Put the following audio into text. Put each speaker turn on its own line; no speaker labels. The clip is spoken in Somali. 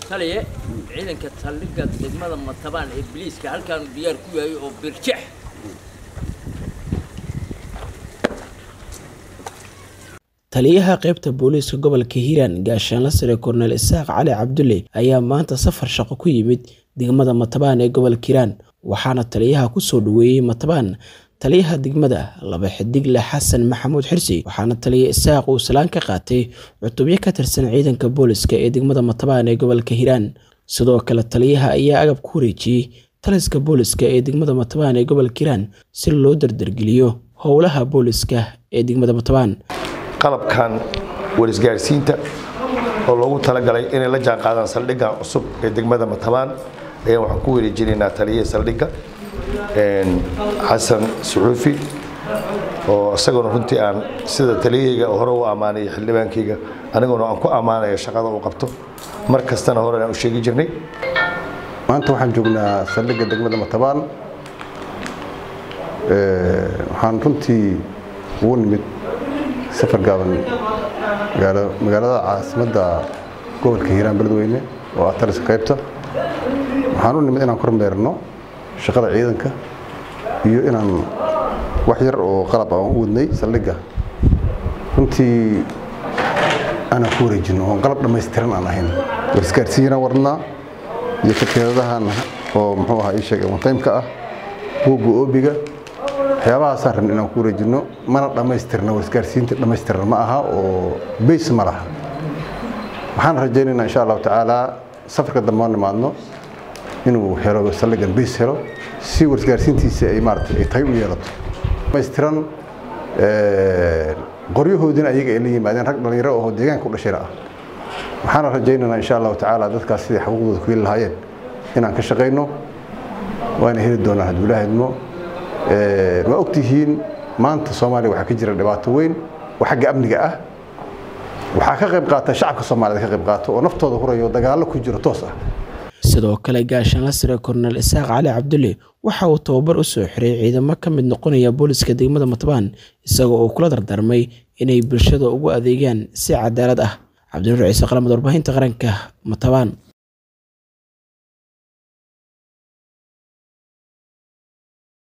taliye ciidanka saldhigga degmada matabaan ee biliiska halkaanu diyaar ku yahay oo birjex
taliyaha qaybta booliiska gobolka hiiraan gaashaanla sare korneel isaaq cali cabdulle ayaa maanta safar shaqo ku yimid degmada matabaan ee gobolka hiiraan waxaana taliyaha kusoo dhaweeyey matabaan taliyaha degmada laba xidigle xasan maxamuud xirsi waxaana taliya isaaq uu salaan ka qaatay cutubyo ka tirsan ciidanka booliska ee degmada matabaan ee gobolka hiiraan sidoo kale taliyaha ayaa agab ku wareejiyey taliska booliska ee degmada matabaan ee gobolka hiiraan si loo dardargeliyo howlaha booliska ee degmada matabaan
qalabkan warisgaarsiinta oo loogu talagalay inay la jaan qaadaan saldhiggan cusub ee degmada matabaan ayaan waxaan ku wareejinaynaa taliyihii saldhigga xasan suxuufi oo isaguna runtii aan sida taliyahayga hore u ammaanaya xildhibaankayga aniguna aan ku ammaanaya shaqada uu qabto mar kastana hore aan u sheegi jirnay
maanta waxaan joognaa saldhigga degmada matabaan waxaan runtii ugu nimid safar gaaban magaalada caasimadda gobolka hiiraan beledweyne oo ah taliska qaybta waxaan u nimid inaan kormeerno shaqada ciidanka iyo inaan wax yar oo qalab aan u wadnay saldhigga runtii aanaan ku wareejino oon qalab dhammaystiran aan ahayn warisgaarsiinaan wadnaa iyo kateedadahan oo muxuu ahaa ii sheegay ontaymka ah buugga oobiga waxyaabahaasaan rabna inaan ku wareejino mana dhammaystirna warisgaarsiinta dhammaystiran ma aha oo bays ma laha waxaan rajaynaynaa insha allahu tacaala safarka dambe oo nimaadno inuu helo saldhiggan bays helo si warisgaarsiintiisa ay maarata ay tahay u yeelato dhammaystiran qoryahoodina ayaga ay la yimaadeen rag dhallinyaro oo deegaanka u dhashayna ah waxaana rajaynaynaa insha allahu tacaala dadkaas siday xuquuqdooda ku heli lahaayeen inaan ka shaqayno waana heli doonaan hadduu ilaaha idmo waa ogtihiin maanta soomaaliya waxaa ka jira dhibaato weyn oo xagga amniga ah waxaa ka qayb qaata shacabka soomaaliyed ka qayb qaato oo naftooda hurayo dagaallo ku jiro toos ah
sidoo kale gaashaanla sare korneel isaaq cali cabdulle waxa uu tababar u soo xiray ciidamo ka mid noqonaya booliska degmada matabaan isagoo uu kula dardarmay inay bulshada ugu adeegaan si cadaalad ah cabdinuur ciise qalamad warbaahinta qaranka matabaan